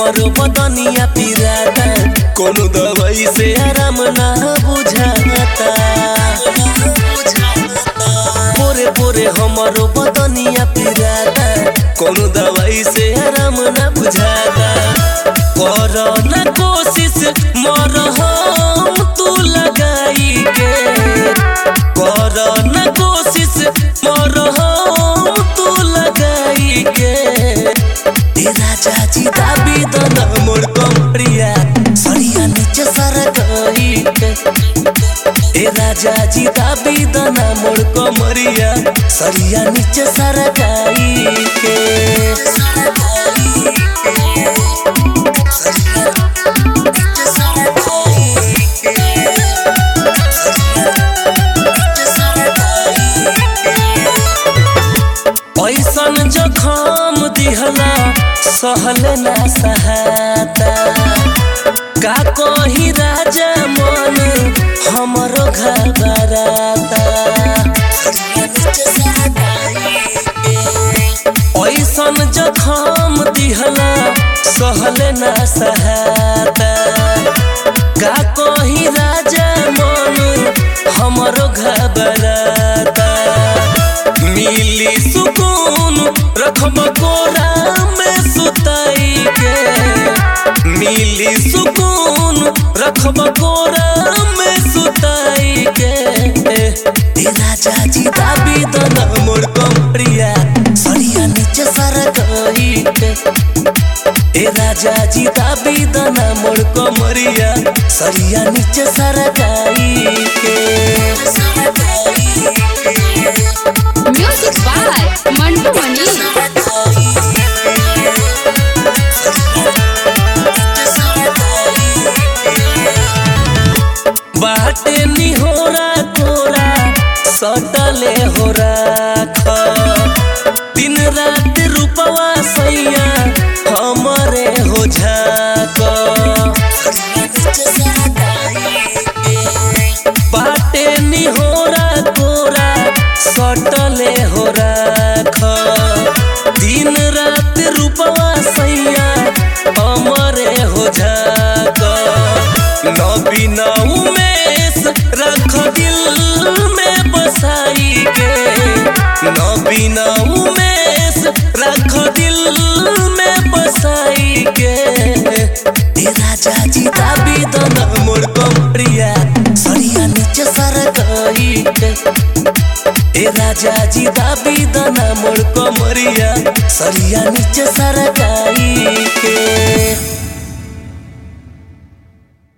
हमरो बदनिया पिराता कोनो दवाई से आराम ना बुझाता पोरे पोरे हमरो बदनिया पिराता कोनो दवाई से आराम ना बुझाता कर ना कोशिश मर हम तू लगाई के कर ना कोशिश मर हम तू लगाई के ए राजा जी दाबी दन मोर कमरिया सरिया नीचे सर गई के ए राजा जी दाबी दन मोर कमरिया सरिया नीचे सर गई के सरिया नीचे सर गई के सरिया नीचे सर ऐसन जखम दिहला सहल ना सहाता का कही राजा मन हमरो घबराता ऐसन जखम दिहला सहल ना सहाता का कही राजा मन हमरो घबराता मिली सुकून रखब कोरा में सुताई के मिली सुकून रखब कोरा में सुताई के ए राजा जी दाबी दन मोर कमरिया सरिया नीचे सर गई के ए राजा जी दाबी दन मोर कमरिया सरिया नीचे सर गई के Music by Mantu Mani. बाटे निहोरा कोरा सटले हो राख दिन रात रूपवा सैया हमरे हो झाक बाटे निहोरा कोरा सटले हो राख दिन रात रूपवा सैया हमरे हो झाक नबीन उमेश रख दिल में बसाई के नबीन उमेश रख दिल में बसाई के ए राजा जी दाबी दन मोर कमरिया सरिया नीचे सर गई के ए राजा जी दाबी दन मोर कमरिया सरिया नीचे सर गई के